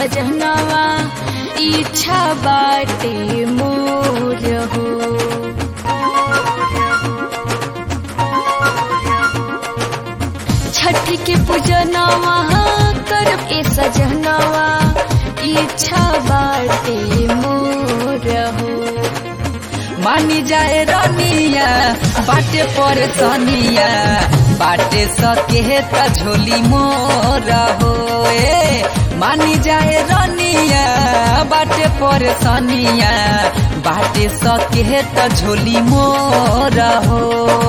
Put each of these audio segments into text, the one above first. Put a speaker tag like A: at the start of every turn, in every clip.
A: सजनवा इच्छा बाटे मोर हो छठ के पूजनवा करब ए सजनवा इच्छा बाटे मोर हो
B: मानी जाए रनिया बाटे पर सनिया बाटे सके त झोली मोर हो ए मानी जाए रनिया बाटे पर सनिया बाटे सके त झोली मोर हो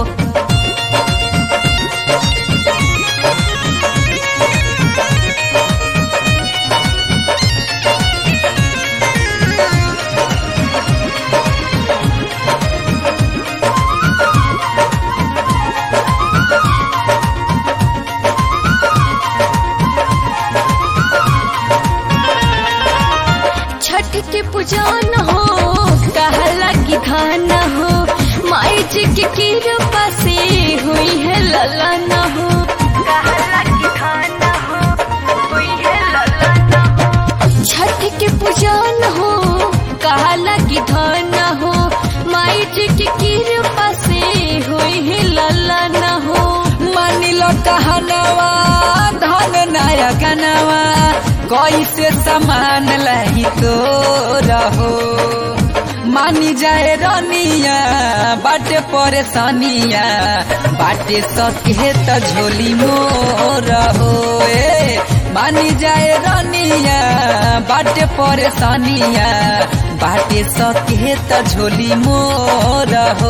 A: छठ के पूजन हो कहला की धान हो माई जी के कृपा से हुई है ललन हो कहला की धान हो हुई है ललन हो छठ के पूजन हो कहला की धान हो माई जी के कृपा से हुई है ललन हो
B: मानिल कहनवा धन नायकनवा कैसे समान लही तो रहो मानी जाए रनिया बाटे परेशानिया बाटे सके त झोली मोर हो ए मानी जाए रनिया बाटे परेशानिया बाटे सके त झोली मोर हो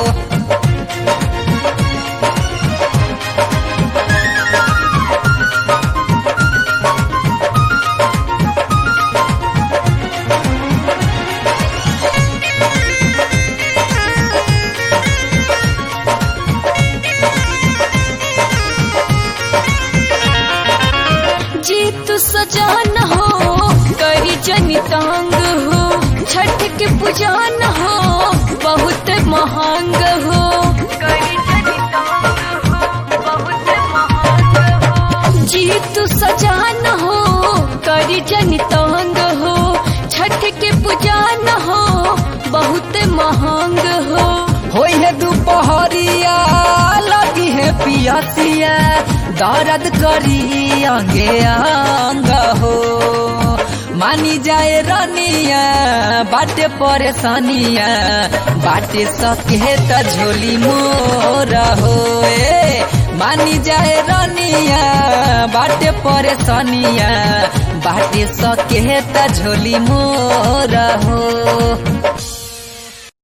A: जीत सजान हो करी जनी तांग हो छठ के पूजन हो बहुत महंग हो करी जनी तांग हो बहुत महंग हो जीत सजान हो करी जनी तांग हो छठ के पूजन हो बहुत महंग हो
B: होई है दोपहरिया लगी है पियसिया दर्द करी अंगे अंग हो मानी जाए रनिया बाटे परेशानिया बाटे सके त झोली मोर हो ए मानी जाए रनिया बाटे परेशानिया बाटे सके त झोली मोर हो